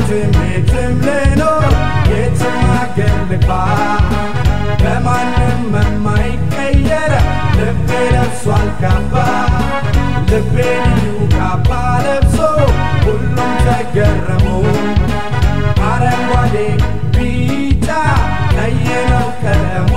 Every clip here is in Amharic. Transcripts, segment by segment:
የትም የትም ልኖር የትም አገር ልግባ በማንም የማይቀየር ልቤ ለብሷል ካባ ልቤ ልዩ ካባ ለብሶ ሁሉም ተገረሙ አረንጓዴ ቢጫ ቀይ ነው ቀለሙ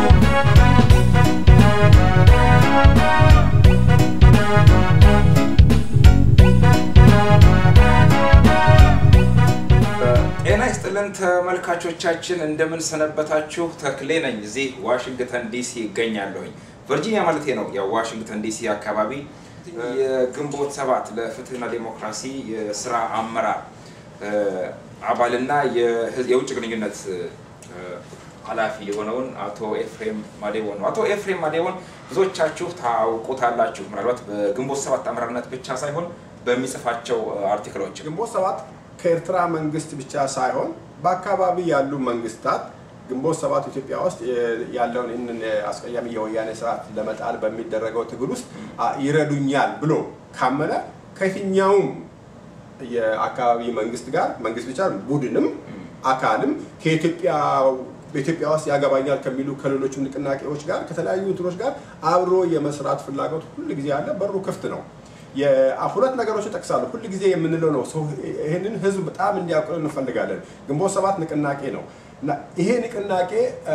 ጤና ይስጥልን ተመልካቾቻችን፣ እንደምን ሰነበታችሁ? ተክሌ ነኝ። እዚህ ዋሽንግተን ዲሲ ይገኛለሁኝ። ቨርጂኒያ ማለቴ ነው። ያው ዋሽንግተን ዲሲ አካባቢ የግንቦት ሰባት ለፍትህና ዴሞክራሲ የስራ አመራር አባልና የውጭ ግንኙነት ኃላፊ የሆነውን አቶ ኤፍሬም ማዴቦን ነው። አቶ ኤፍሬም ማዴቦን ብዙዎቻችሁ ታውቁታላችሁ። ምናልባት በግንቦት ሰባት አመራርነት ብቻ ሳይሆን በሚጽፋቸው አርቲክሎች ግንቦት ሰባት ከኤርትራ መንግስት ብቻ ሳይሆን በአካባቢ ያሉ መንግስታት ግንቦት ሰባት ኢትዮጵያ ውስጥ ያለውን ይህንን አስቀያሚ የወያኔ ስርዓት ለመጣል በሚደረገው ትግል ውስጥ ይረዱኛል ብሎ ካመነ ከየትኛውም የአካባቢ መንግስት ጋር መንግስት ብቻ ቡድንም አካልም ከኢትዮጵያ በኢትዮጵያ ውስጥ ያገባኛል ከሚሉ ከሌሎችም ንቅናቄዎች ጋር ከተለያዩ እንትኖች ጋር አብሮ የመስራት ፍላጎት ሁል ጊዜ ያለ በሩ ክፍት ነው። ሁለት ነገሮች እጠቅሳለሁ። ሁል ጊዜ የምንለው ነው። ሰው ይህንን ህዝብ በጣም እንዲያውቅ እንፈልጋለን። ግንቦት ሰባት ንቅናቄ ነው እና ይሄ ንቅናቄ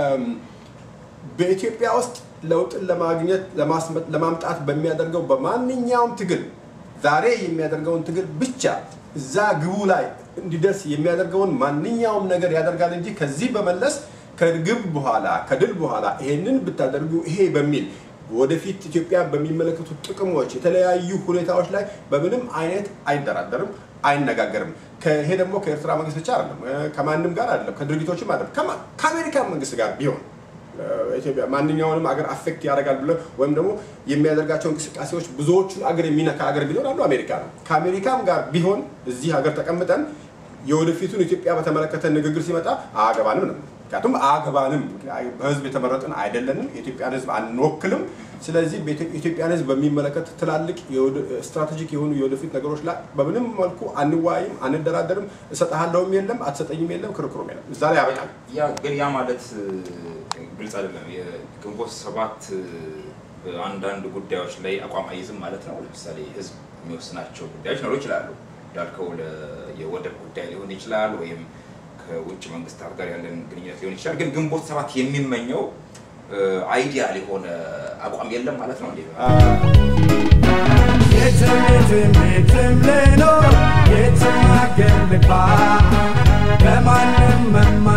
በኢትዮጵያ ውስጥ ለውጥን ለማግኘት ለማምጣት በሚያደርገው በማንኛውም ትግል ዛሬ የሚያደርገውን ትግል ብቻ እዛ ግቡ ላይ እንዲደርስ የሚያደርገውን ማንኛውም ነገር ያደርጋል እንጂ ከዚህ በመለስ ከግብ በኋላ ከድል በኋላ ይሄንን ብታደርጉ ይሄ በሚል ወደፊት ኢትዮጵያ በሚመለከቱ ጥቅሞች የተለያዩ ሁኔታዎች ላይ በምንም አይነት አይደራደርም፣ አይነጋገርም። ይሄ ደግሞ ከኤርትራ መንግስት ብቻ አይደለም፣ ከማንም ጋር አይደለም፣ ከድርጊቶችም አይደለም፣ ከአሜሪካ መንግስት ጋር ቢሆን ኢትዮጵያ ማንኛውንም አገር አፌክት ያደርጋል ብለ ወይም ደግሞ የሚያደርጋቸው እንቅስቃሴዎች ብዙዎቹን አገር የሚነካ አገር ቢኖር አንዱ አሜሪካ ነው። ከአሜሪካም ጋር ቢሆን እዚህ ሀገር ተቀምጠን የወደፊቱን ኢትዮጵያ በተመለከተ ንግግር ሲመጣ አያገባንም ነው። ምክንያቱም አያገባንም፣ በህዝብ የተመረጥን አይደለንም፣ የኢትዮጵያን ህዝብ አንወክልም። ስለዚህ የኢትዮጵያን ህዝብ በሚመለከት ትላልቅ ስትራቴጂክ የሆኑ የወደፊት ነገሮች ላይ በምንም መልኩ አንዋይም፣ አንደራደርም። እሰጥሃለሁም የለም፣ አትሰጠኝም የለም፣ ክርክሩም የለም። እዛ ላይ ያበቃል። ግን ያ ማለት ግልጽ አይደለም። የግንቦት ሰባት አንዳንድ ጉዳዮች ላይ አቋም አይዝም ማለት ነው። ለምሳሌ ህዝብ የሚወስናቸው ጉዳዮች ሊኖሩ ይችላሉ። እንዳልከው የወደብ ጉዳይ ሊሆን ይችላል፣ ወይም ከውጭ መንግስታት ጋር ያለን ግንኙነት ሊሆን ይችላል። ግን ግንቦት ሰባት የሚመኘው አይዲያል የሆነ አቋም የለም ማለት ነው። የትም የትም የትም ልኖር የትም አገር ልግባ በማንም